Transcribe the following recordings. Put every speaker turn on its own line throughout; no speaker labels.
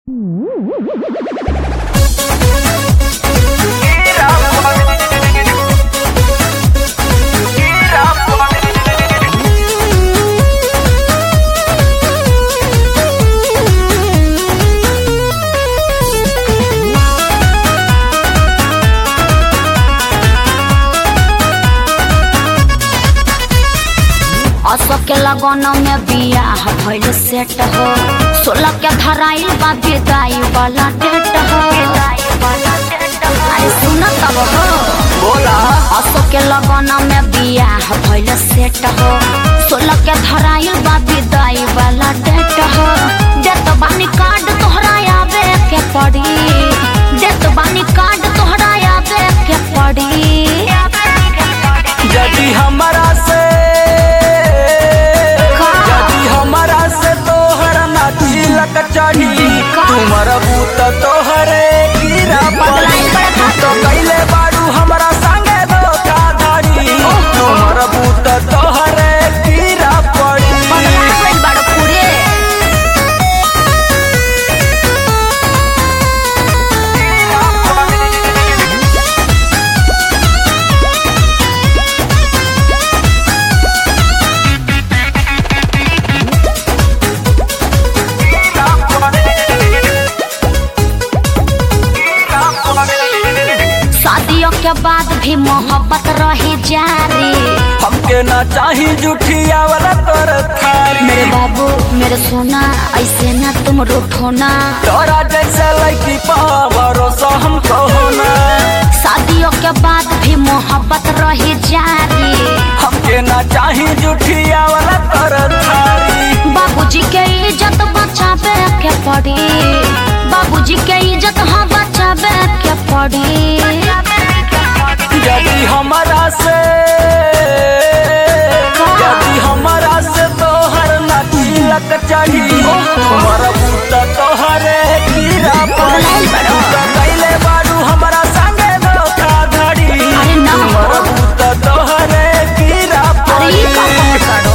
अशोक के लगन में बियाह भइल सेट हो सोलह के धराइल बा विदाई वाला डेट हो अरे सुन तब हो
बोला
अशोक के लगन में बियाह भइल सेट हो सोलह के धराइल बा विदाई वाला डेट हो देत बानी कार्ड तोहरा आवे के पड़ी देत बानी कार्ड तोहरा आवे के पड़ी
यदि हमारा से यदि हमारा से तोहर ना तिलक चढ़ी तुमर बूत तोहरे गिरा पड़ी तू तो कैले बारू हमरा संगे धोखाधड़ी तुमर बूत तोहरे गिरा पड़ी
बदला गइल बाड़ो पूरे शादियों के बाद भी मोहब्बत रही जारी
हमके ना चाही जुठिया वाला तोर थारी
मेरे बाबू मेरे सोना ऐसे ना तुम रूठो ना
तोरा जैसे लड़की पा भरोसा हमको होना
शादियों के बाद भी मोहब्बत रही जारी
हमके ना चाही जुठिया वाला तोर थारी
बाबूजी के इज्जत बचावे के पड़ी बाबूजी के इज्जत हाँ बचावे के पड़ी
यदि हमारा से यदि हमारा से तोहर ना तिलक चढ़ी तुम्हारा बूत तोहरे कीड़ा पड़ी तू तो कैले बारू हमारा संगे धोखाधड़ी
अरे ना।
तुम्हारा बूत तोहरे कीड़ा
अरे ये का
पड़ी
कहत बाड़ो?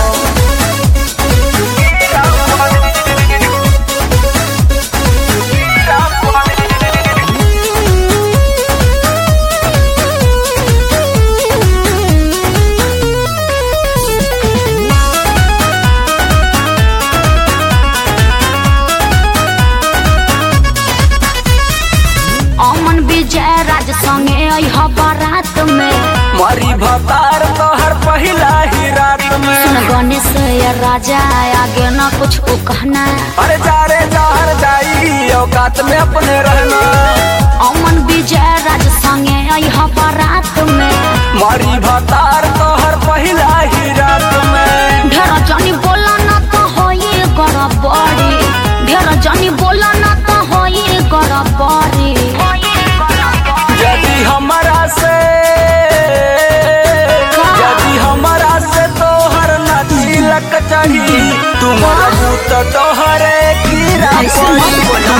अमन विजय राज संगे अइह बारात में
मरी भतार तोहर पहिला ही रात में
सुन गणेश या राजा आगे ना कुछ को कहना
अरे जारे जहर जाई औकात में अपने रहना
अमन विजय राज संगे अइह बारात में
मरी भतार तोहर पहिला ही रात में
ढेर जनी बोला ना तो होई गड़बड़ी ढेर जनी बोला ना तो होई गड़बड़ी
यदि हमारा से यदि हमारा से तोहर ना तिलक चढ़ी तुम्हारा भूत तोहरे कीड़ा
ऐसे मत
पड़ी
बोलो।